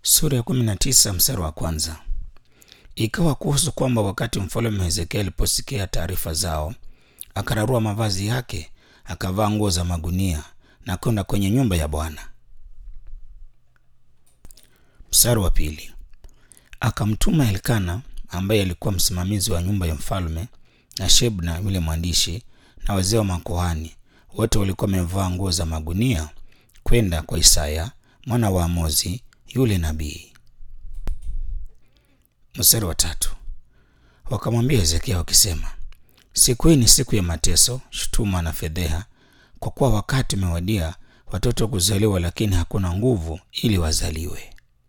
Sura ya 19 mstari wa kwanza. Ikawa kuhusu kwamba wakati mfalme Hezekia aliposikia taarifa zao, akararua mavazi yake, akavaa nguo za magunia na kwenda kwenye nyumba ya Bwana. Mstari wa pili. Akamtuma Elkana ambaye alikuwa msimamizi wa nyumba ya mfalme na Shebna yule mwandishi na wazee wa makuhani wote walikuwa wamevaa nguo za magunia kwenda kwa Isaya mwana wa Amozi yule nabii. Mstari wa tatu. Wakamwambia Hezekia wakisema, siku hii ni siku ya mateso, shutuma na fedheha, kwa kuwa wakati umewadia watoto kuzaliwa, lakini hakuna nguvu ili wazaliwe.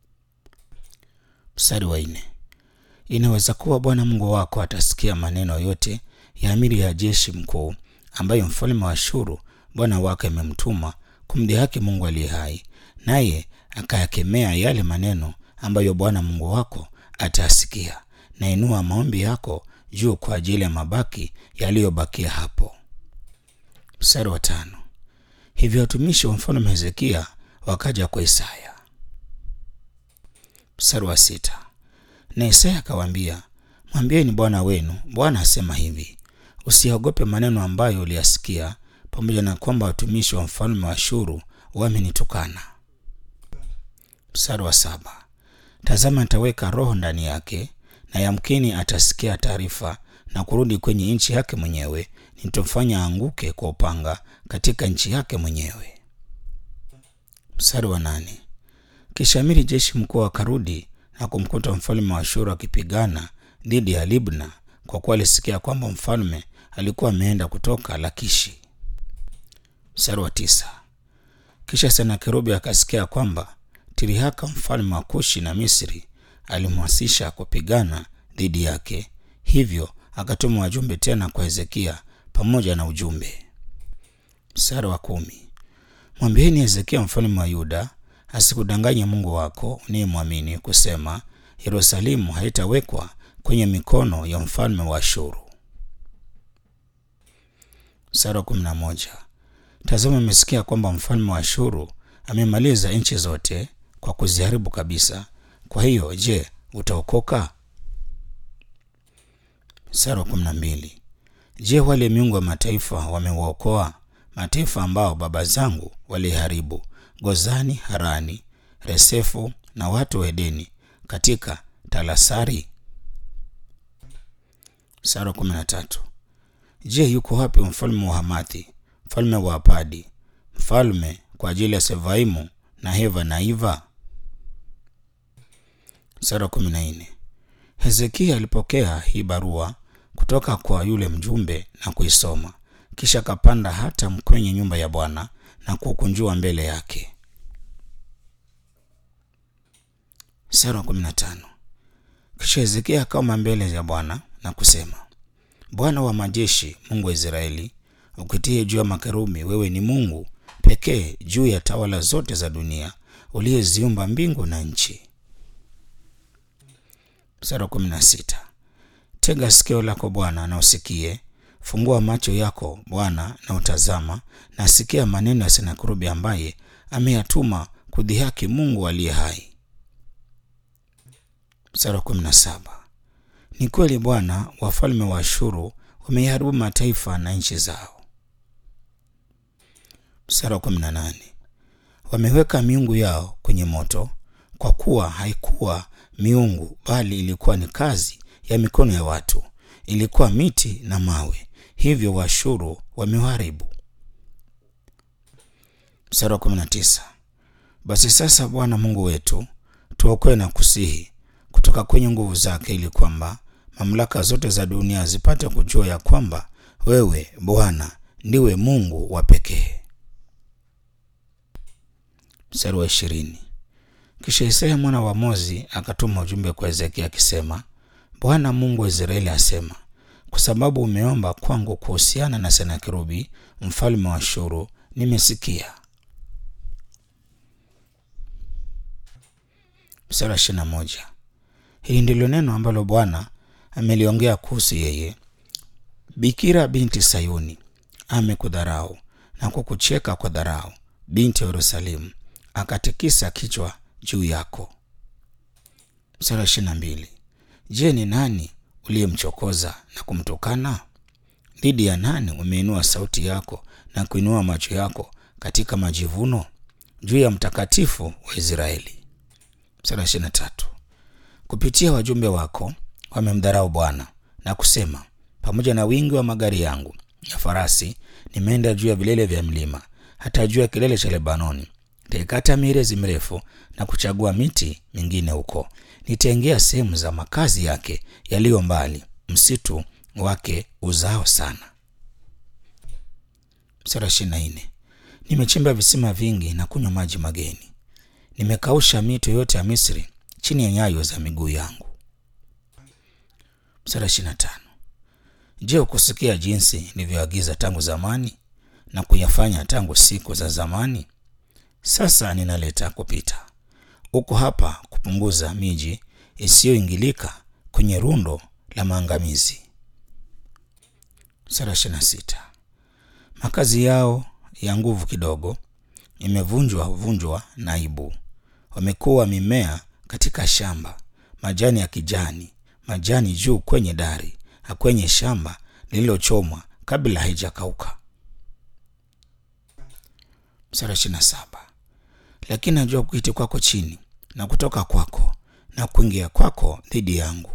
Mstari wa nne. Inaweza kuwa Bwana Mungu wako atasikia maneno yote ya amiri ya jeshi mkuu ambayo mfalme wa Ashuru bwana wake amemtuma kumdhihaki Mungu aliye hai, naye akayakemea yale maneno ambayo Bwana Mungu wako atasikia, na inua maombi yako juu kwa ajili ya mabaki yaliyobakia hapo. Mstari wa tano. Hivyo watumishi wa mfalme Hezekia wakaja kwa Isaya. Mstari wa sita. Na Isaya akawaambia, mwambieni bwana wenu, Bwana asema hivi, usiogope maneno ambayo uliyasikia, pamoja na kwamba watumishi wa mfalme wa Ashuru wamenitukana. Mstari wa saba. Tazama, nitaweka roho ndani yake, na yamkini atasikia taarifa na kurudi kwenye nchi yake mwenyewe, nitamfanya aanguke kwa upanga katika nchi yake mwenyewe. Mstari wa nane. Kisha amiri jeshi mkuu akarudi na kumkuta mfalme wa Ashuru akipigana dhidi ya Libna, kwa kuwa alisikia kwamba mfalme alikuwa ameenda kutoka Lakishi. Mstari wa tisa. Kisha Senakerubi akasikia kwamba Tirihaka mfalme wa Kushi na Misri alimwasisha kupigana dhidi yake, hivyo akatuma wajumbe tena kwa Hezekia pamoja na ujumbe. Mstari wa kumi. Mwambieni Hezekia mfalme wa Yuda asikudanganye Mungu wako unayemwamini kusema, Yerusalemu haitawekwa kwenye mikono ya mfalme wa Ashuru. Mstari wa kumi na moja. Tazama, amesikia kwamba mfalme wa Ashuru amemaliza nchi zote kwa kuziharibu kabisa. Kwa hiyo, je, utaokoka? Mstari wa kumi na mbili. Je, wale miungu wa mataifa wamewaokoa mataifa ambao baba zangu waliharibu, Gozani, Harani, Resefu na watu wa Edeni katika Talasari? Mstari wa kumi na tatu. Je, yuko wapi mfalme wa Hamathi, mfalme wa Apadi, mfalme kwa ajili ya Sevaimu na Heva na Iva? Mstari wa kumi na nne. Hezekia alipokea hii barua kutoka kwa yule mjumbe na kuisoma, kisha akapanda hata kwenye nyumba ya Bwana na kukunjua mbele yake. Mstari wa kumi na tano. Kisha Hezekia akaoma mbele ya Bwana na kusema, Bwana wa majeshi, Mungu wa Israeli, ukitie juu ya makerubi, wewe ni Mungu pekee juu ya tawala zote za dunia, uliyeziumba mbingu na nchi. Mstari wa kumi na sita. Tega sikio lako Bwana na usikie, fungua macho yako Bwana na utazama, na sikia maneno ya Senakerubi ambaye ameyatuma kudhihaki Mungu aliye hai. Mstari wa kumi na saba. Ni kweli Bwana, wafalme wa Ashuru wameharibu mataifa na nchi zao. Mstari wa kumi na nane. Wameweka miungu yao kwenye moto, kwa kuwa haikuwa miungu bali ilikuwa ni kazi ya mikono ya watu, ilikuwa miti na mawe, hivyo Waashuru wameharibu. Mstari wa kumi na tisa. Basi sasa Bwana Mungu wetu, tuokoe na kusihi kutoka kwenye nguvu zake, ili kwamba mamlaka zote za dunia zipate kujua ya kwamba wewe Bwana ndiwe Mungu wa pekee. Mstari wa ishirini. Kisha Isaya mwana wa Amozi akatuma ujumbe kwa Hezekia akisema, Bwana Mungu wa Israeli asema, kwa sababu umeomba kwangu kuhusiana na Senakerubi mfalme wa Ashuru, nimesikia. Mstari wa ishirini na moja. Hili ndilo neno ambalo Bwana ameliongea kuhusu yeye. Bikira binti Sayuni amekudharau na kukucheka kwa dharau, binti ya Yerusalemu akatikisa kichwa juu yako. Mstari wa ishirini na mbili. Je, ni nani uliyemchokoza na kumtukana? Dhidi ya nani umeinua sauti yako na kuinua macho yako katika majivuno? Juu ya mtakatifu wa Israeli. Mstari wa ishirini na tatu. Kupitia wajumbe wako wamemdharau Bwana na kusema, pamoja na wingi wa magari yangu ya farasi nimeenda juu ya vilele vya mlima, hata juu ya kilele cha Lebanoni. Nitaikata mierezi mirefu na kuchagua miti mingine huko. Nitaingia sehemu za makazi yake yaliyo mbali, msitu wake uzao sana. Mstari ishirini na nne. Nimechimba visima vingi na kunywa maji mageni, nimekausha mito yote ya Misri chini ya nyayo za miguu yangu. Mstari ishirini na tano. Je, ukusikia jinsi nilivyoagiza tangu zamani na kuyafanya tangu siku za zamani? Sasa ninaleta kupita. Uko hapa kupunguza miji isiyoingilika kwenye rundo la maangamizi. Sura ishirini na sita. Makazi yao ya nguvu kidogo imevunjwa vunjwa na aibu. Wamekuwa mimea katika shamba, majani ya kijani, majani juu kwenye dari na kwenye shamba lililochomwa kabla haijakauka. Mstari ishirini na saba. Lakini najua kuketi kwako chini na kutoka kwako na kuingia kwako dhidi yangu.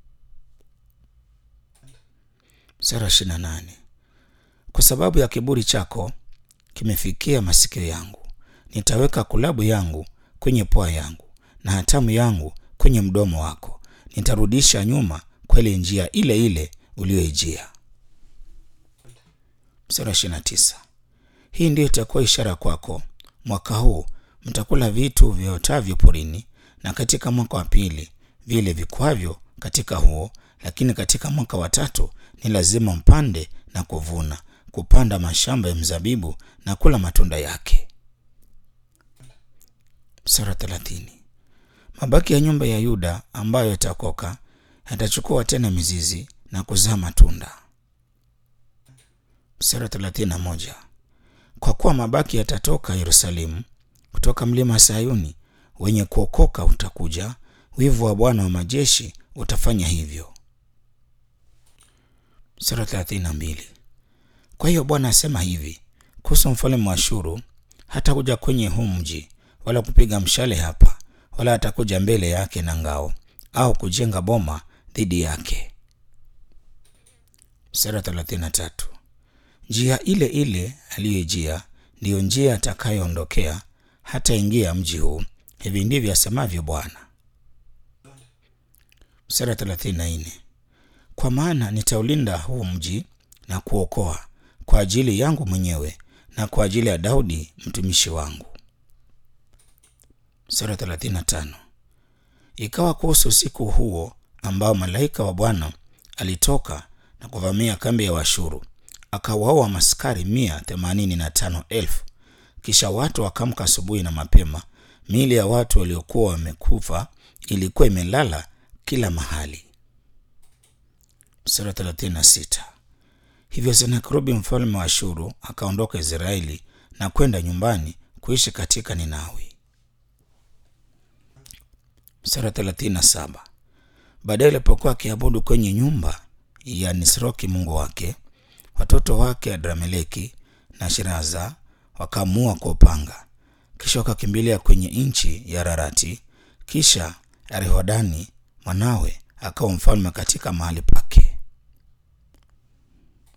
Mstari ishirini na nane. Kwa sababu ya kiburi chako kimefikia masikio yangu, nitaweka kulabu yangu kwenye pua yangu na hatamu yangu kwenye mdomo wako. Nitarudisha nyuma kwa ile njia ile ile uliyoijia. Mstari ishirini na tisa. Hii ndiyo itakuwa ishara kwako, mwaka huu mtakula vitu viotavyo porini, na katika mwaka wa pili vile vikwavyo katika huo, lakini katika mwaka wa tatu ni lazima mpande na kuvuna, kupanda mashamba ya mzabibu na kula matunda yake. Sura thelathini. Mabaki ya nyumba ya Yuda ambayo yatakoka yatachukua tena mizizi na kuzaa matunda. Sura thelathini na moja. Kwa kuwa mabaki yatatoka Yerusalemu, kutoka mlima Sayuni, wenye kuokoka utakuja, wivu wa Bwana wa majeshi utafanya hivyo. Sura thelathini na mbili. Kwa hiyo Bwana asema hivi kuhusu mfalme wa Ashuru, hatakuja kwenye huu mji wala kupiga mshale hapa, wala atakuja mbele yake na ngao au kujenga boma dhidi yake. Sura thelathini na tatu. Njia ile ile aliyoijia ndiyo njia atakayoondokea hata ingia mji huu. Hivi ndivyo asemavyo Bwana. Sura thelathini na nne. Kwa maana nitaulinda huu mji na kuokoa kwa ajili yangu mwenyewe na kwa ajili ya Daudi mtumishi wangu. Sura thelathini na tano. Ikawa kuhusu usiku huo ambao malaika wa Bwana alitoka na kuvamia kambi ya Washuru akawaua maskari mia themanini na tano elfu. Kisha watu wakamka asubuhi na mapema, miili ya watu waliokuwa wamekufa ilikuwa imelala kila mahali. Sura 36. Hivyo Senakeribu mfalme wa Ashuru akaondoka Israeli na kwenda nyumbani kuishi katika Ninawi. Sura 37. Baadaye alipokuwa akiabudu kwenye nyumba ya Nisroki mungu wake watoto wake Adrameleki na Shiraza wakaamua kwa upanga, kisha wakakimbilia kwenye nchi ya Rarati. Kisha Rehodani mwanawe akawa mfalme katika mahali pake.